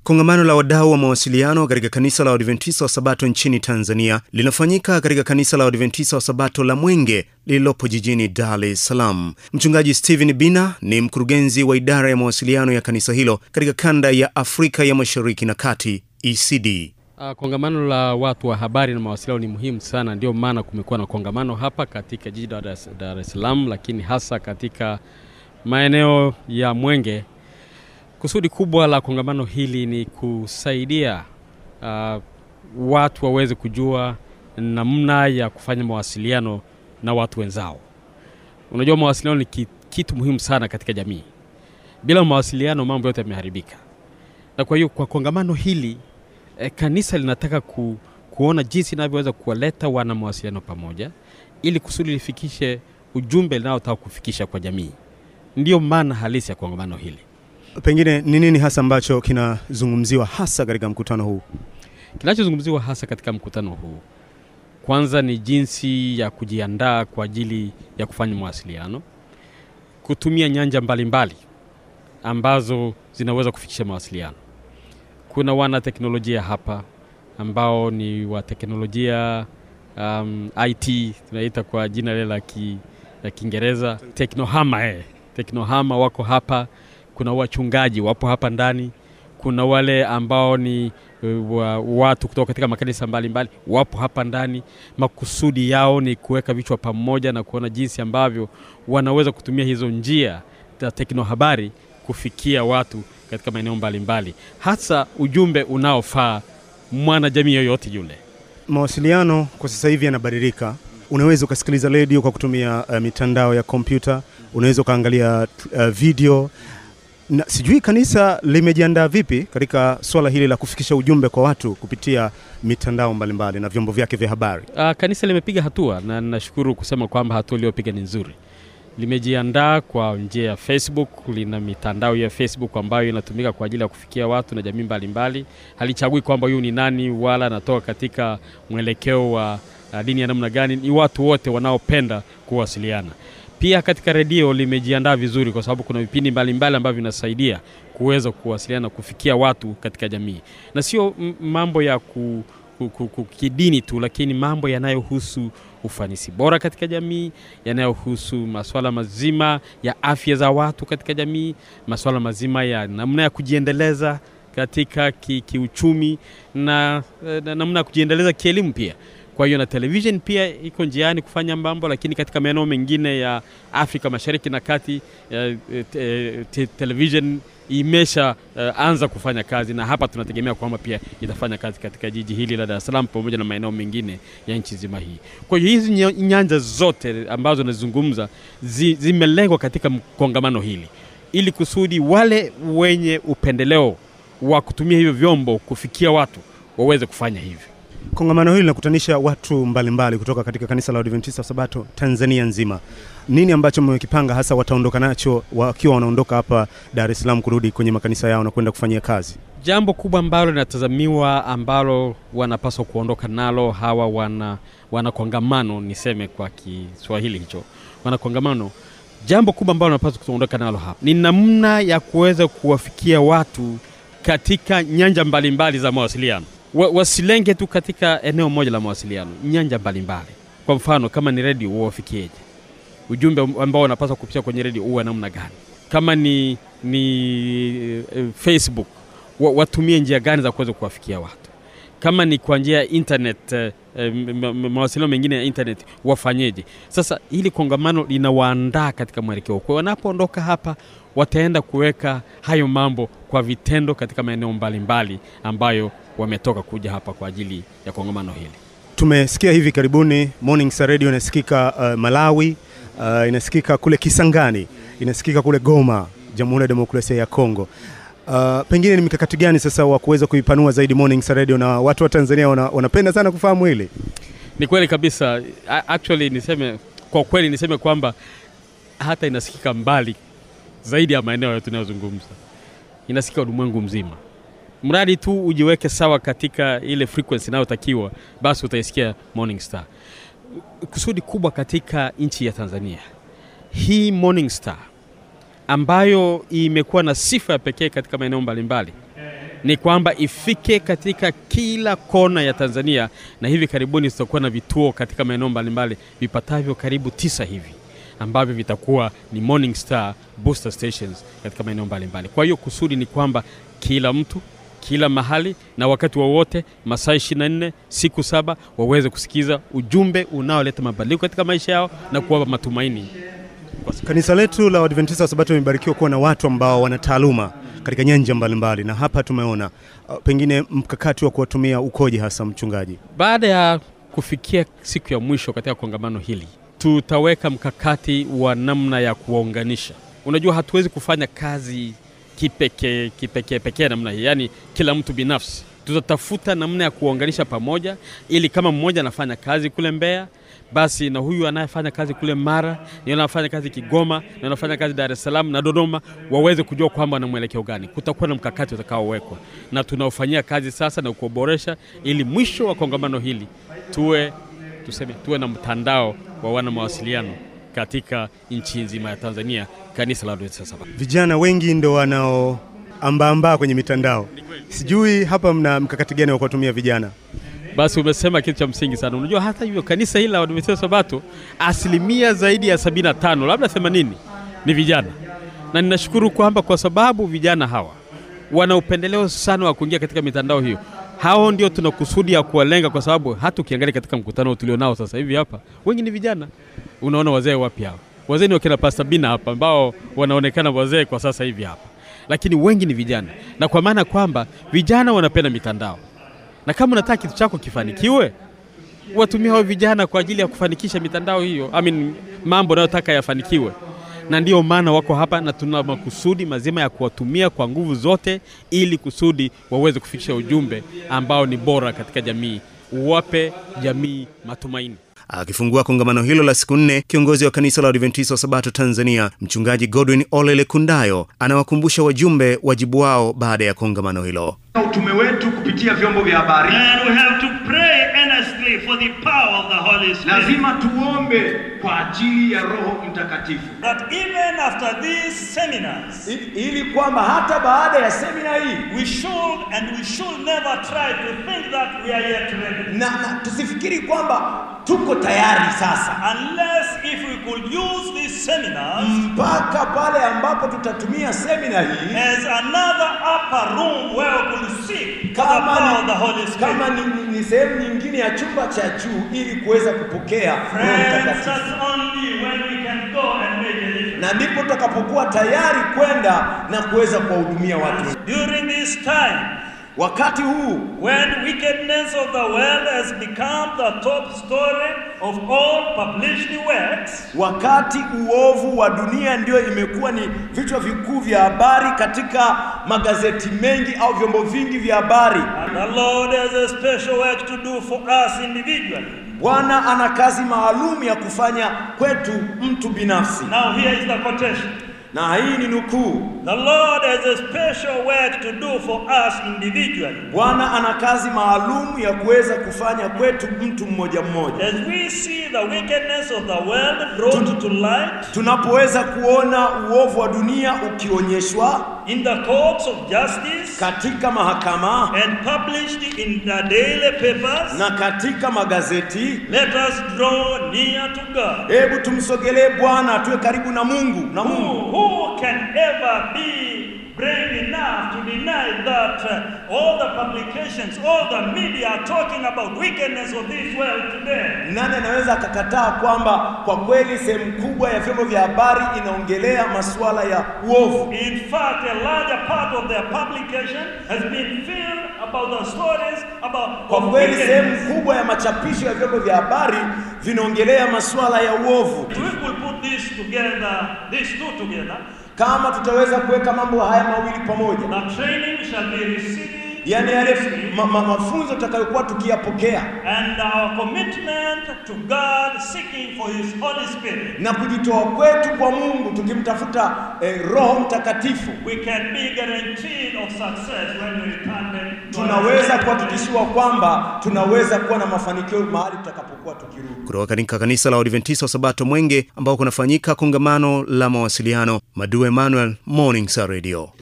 Kongamano la wadau wa mawasiliano katika kanisa la Waadventista wa Sabato nchini Tanzania linafanyika katika kanisa la Waadventista wa Sabato la Mwenge lililopo jijini Dar es Salaam. Mchungaji Stephen Bina ni mkurugenzi wa idara ya mawasiliano ya kanisa hilo katika kanda ya Afrika ya Mashariki na Kati, ECD. Uh, kongamano la watu wa habari na mawasiliano ni muhimu sana, ndio maana kumekuwa na kongamano hapa katika jiji la Dar es Salaam, lakini hasa katika maeneo ya Mwenge. Kusudi kubwa la kongamano hili ni kusaidia uh, watu waweze kujua namna ya kufanya mawasiliano na watu wenzao. Unajua, mawasiliano ni kitu muhimu sana katika jamii. Bila mawasiliano mambo yote yameharibika, na kwa hiyo kwa kongamano hili eh, kanisa linataka ku, kuona jinsi inavyoweza kuwaleta wana mawasiliano pamoja ili kusudi lifikishe ujumbe linalotaka kufikisha kwa jamii. Ndiyo maana halisi ya kongamano hili. Pengine ni nini hasa ambacho kinazungumziwa hasa katika mkutano huu? Kinachozungumziwa hasa katika mkutano huu, kwanza ni jinsi ya kujiandaa kwa ajili ya kufanya mawasiliano, kutumia nyanja mbalimbali mbali ambazo zinaweza kufikisha mawasiliano. Kuna wana teknolojia hapa ambao ni wa teknolojia um, IT tunaita kwa jina lile la ki, la Kiingereza teknohama eh. Teknohama wako hapa. Kuna wachungaji wapo hapa ndani. Kuna wale ambao ni wa, watu kutoka katika makanisa mbalimbali wapo hapa ndani. Makusudi yao ni kuweka vichwa pamoja na kuona jinsi ambavyo wanaweza kutumia hizo njia za teknohabari kufikia watu katika maeneo mbalimbali, hasa ujumbe unaofaa mwana jamii yoyote yule. Mawasiliano kwa sasa hivi yanabadilika. Unaweza ukasikiliza redio kwa kutumia uh, mitandao ya kompyuta, unaweza ukaangalia uh, video na sijui kanisa limejiandaa vipi katika swala hili la kufikisha ujumbe kwa watu kupitia mitandao mbalimbali mbali na vyombo vyake vya habari. Uh, kanisa limepiga hatua na nashukuru kusema kwamba hatua iliyopiga ni nzuri. Limejiandaa kwa njia ya Facebook, lina mitandao ya Facebook ambayo inatumika kwa ajili ya kufikia watu na jamii mbalimbali. Halichagui kwamba huyu ni nani wala anatoka katika mwelekeo wa uh, dini ya namna gani. Ni watu wote wanaopenda kuwasiliana. Pia katika redio limejiandaa vizuri, kwa sababu kuna vipindi mbalimbali ambavyo vinasaidia kuweza kuwasiliana, kufikia watu katika jamii, na sio mambo ya ku, ku, ku, ku, kidini tu, lakini mambo yanayohusu ufanisi bora katika jamii, yanayohusu masuala mazima ya afya za watu katika jamii, masuala mazima ya namna ya kujiendeleza katika ki, kiuchumi na, na namna ya kujiendeleza kielimu pia. Kwa hiyo na television pia iko njiani kufanya mambo, lakini katika maeneo mengine ya Afrika Mashariki na Kati eh, te, television imesha uh, anza kufanya kazi, na hapa tunategemea kwamba pia itafanya kazi katika jiji hili la Dar es Salaam pamoja na maeneo mengine ya nchi nzima hii. Kwa hiyo hizi nyanja zote ambazo nazungumza zi, zimelengwa katika kongamano hili ili kusudi wale wenye upendeleo wa kutumia hivyo vyombo kufikia watu waweze kufanya hivyo. Kongamano hili linakutanisha watu mbalimbali mbali kutoka katika kanisa la Waadventista wa Sabato Tanzania nzima. Nini ambacho mmekipanga hasa wataondoka nacho wakiwa wanaondoka hapa Dar es Salaam kurudi kwenye makanisa yao na kwenda kufanyia kazi? Jambo kubwa ambalo linatazamiwa ambalo wanapaswa kuondoka nalo hawa wana, wana kongamano, niseme kwa Kiswahili hicho, wana kongamano, jambo kubwa ambalo wanapaswa kuondoka nalo hapa ni namna ya kuweza kuwafikia watu katika nyanja mbalimbali mbali za mawasiliano wasilenge tu katika eneo moja la mawasiliano, nyanja mbalimbali. Kwa mfano, kama ni redio, uwafikieje? Ujumbe ambao unapaswa kupitia kwenye redio uwe namna gani? Kama ni, ni uh, Facebook, watumie njia gani za kuweza kuwafikia watu? Kama ni kwa njia ya internet, uh, mawasiliano mengine ya internet, wafanyeje? Sasa hili kongamano linawaandaa katika mwelekeo. Kwa wanapoondoka hapa, wataenda kuweka hayo mambo kwa vitendo katika maeneo mbalimbali ambayo wametoka kuja hapa kwa ajili ya kongamano hili. Tumesikia hivi karibuni Morning Star Radio inasikika uh, Malawi, uh, inasikika kule Kisangani, inasikika kule Goma, Jamhuri ya Demokrasia ya Kongo. Uh, pengine ni mikakati gani sasa wa kuweza kuipanua zaidi Morning Star Radio na watu wa Tanzania wana, wanapenda sana kufahamu hili? Ni kweli kabisa. Actually niseme kwa kweli niseme kwamba hata inasikika mbali zaidi ya maeneo tunayozungumza, inasikika ulimwengu mzima mradi tu ujiweke sawa katika ile frequency inayotakiwa, basi utaisikia Morning Star. Kusudi kubwa katika nchi ya Tanzania, hii Morning Star ambayo imekuwa na sifa ya pekee katika maeneo mbalimbali ni kwamba ifike katika kila kona ya Tanzania, na hivi karibuni tutakuwa na vituo katika maeneo mbalimbali vipatavyo karibu tisa hivi ambavyo vitakuwa ni Morning Star booster stations katika maeneo mbalimbali. Kwa hiyo kusudi ni kwamba kila mtu kila mahali na wakati wowote masaa 24 siku saba waweze kusikiza ujumbe unaoleta mabadiliko katika maisha yao na kuwapa matumaini. Kanisa letu la Waadventista wa Sabato limebarikiwa kuwa na watu ambao wana taaluma katika nyanja mbalimbali, na hapa tumeona uh, pengine mkakati wa kuwatumia ukoje hasa mchungaji? Baada ya kufikia siku ya mwisho katika kongamano hili, tutaweka mkakati wa namna ya kuwaunganisha. Unajua, hatuwezi kufanya kazi kipekee kipekee pekee namna hii, yaani kila mtu binafsi. Tutatafuta namna ya kuwaunganisha pamoja, ili kama mmoja anafanya kazi kule Mbeya, basi na huyu anayefanya kazi kule Mara, na anafanya kazi Kigoma, na anafanya kazi Dar es Salaam na Dodoma, waweze kujua kwamba wana mwelekeo gani. Kutakuwa na mkakati utakaowekwa na tunaofanyia kazi sasa na kuboresha, ili mwisho wa kongamano hili tuwe tuseme, tuwe na mtandao wa wana mawasiliano katika nchi nzima ya Tanzania, kanisa la Waadventista Sabato. Vijana wengi ndo wanaoambaambaa kwenye mitandao, sijui hapa mna mkakati gani wa kuwatumia vijana? Basi umesema kitu cha msingi sana. Unajua hata hivyo kanisa hili la Waadventista Sabato asilimia zaidi ya 75 labda 80 ni vijana, na ninashukuru kwamba kwa sababu vijana hawa wana upendeleo sana wa kuingia katika mitandao hiyo, hao ndio tuna kusudi ya kuwalenga, kwa sababu hata ukiangalia katika mkutano tulionao sasa hivi hapa, wengi ni vijana. Unaona wazee wapi hao? Wazee ni wakina Pastor Bina hapa ambao wanaonekana wazee kwa sasa hivi hapa, lakini wengi ni vijana, na kwa maana kwamba vijana wanapenda mitandao na kama unataka kitu chako kifanikiwe, watumia hao vijana kwa ajili ya kufanikisha mitandao hiyo, I mean, mambo unayotaka yafanikiwe. Na ndiyo maana wako hapa, na tuna makusudi mazima ya kuwatumia kwa nguvu zote, ili kusudi waweze kufikisha ujumbe ambao ni bora katika jamii, uwape jamii matumaini. Akifungua kongamano hilo la siku nne, kiongozi wa kanisa la Adventista wa Sabato Tanzania, mchungaji Godwin Olele Kundayo, anawakumbusha wajumbe wajibu wao baada ya kongamano hilo. utume wetu kupitia vyombo vya habari And we have to pray earnestly for the power of the Holy Spirit. lazima tuombe kwa ajili ya Roho Mtakatifu That even after these seminars, I- ili kwamba hata baada ya semina hii we should and we should never try to think that we are yet ready. na, na tusifikiri kwamba tuko tayari sasa Unless if we could use these seminars mpaka pale ambapo tutatumia semina hii as another upper room where we could seek for the kama power of the ni, Holy kama Spirit. ni, ni, ni sehemu nyingine ya chumba cha juu ili kuweza kupokea Roho Friends, Mtakatifu, that's only when we can go and make a difference. na ndipo tutakapokuwa tayari kwenda na kuweza kuwahudumia watu. During this time, Wakati huu When wickedness of the world has become the top story of all published works, wakati uovu wa dunia ndio imekuwa ni vichwa vikuu vya habari katika magazeti mengi au vyombo vingi vya habari. and the Lord has a special work to do for us individually. Bwana ana kazi maalum ya kufanya kwetu mtu binafsi, Now, here is the quotation na hii ni nukuu. The Lord has a special work to do for us individually. Bwana ana kazi maalum ya kuweza kufanya kwetu mtu mmoja mmoja. As we see the wickedness of the world brought to light Tunapoweza kuona uovu wa dunia ukionyeshwa in the courts of justice katika mahakama and published in the daily papers, na katika magazeti, let us draw near to God. hebu tumsogelee Bwana, tuwe karibu na Mungu na Mungu. Who, who can ever be brave enough to deny that uh, all the publications, all the media are talking about wickedness of this world today? Nani anaweza akakataa kwamba kwa kweli sehemu kubwa ya vyombo vya habari inaongelea masuala ya uovu? In fact, a larger part of their publication has been filled about the stories about Kwa of kweli sehemu wickedness. kubwa ya machapisho ya vyombo vya habari vinaongelea masuala ya uovu. If we could put this together, these two together, Kama tutaweza kuweka mambo haya mawili pamoja, the training shall be received yaani yale ma, ma, mafunzo tutakayokuwa tukiyapokea and our commitment to God seeking for His Holy Spirit. na kujitoa kwetu kwa Mungu tukimtafuta eh, Roho Mtakatifu, we can be guaranteed of success when we return them to our tunaweza Heavenly kuhakikishiwa kwamba tunaweza kuwa na mafanikio mahali tutakapokuwa tukirudi. kutoka katika kanisa la Waadventista wa Sabato Mwenge ambao kunafanyika kongamano la mawasiliano. Madu Emmanuel, Morning Star Radio.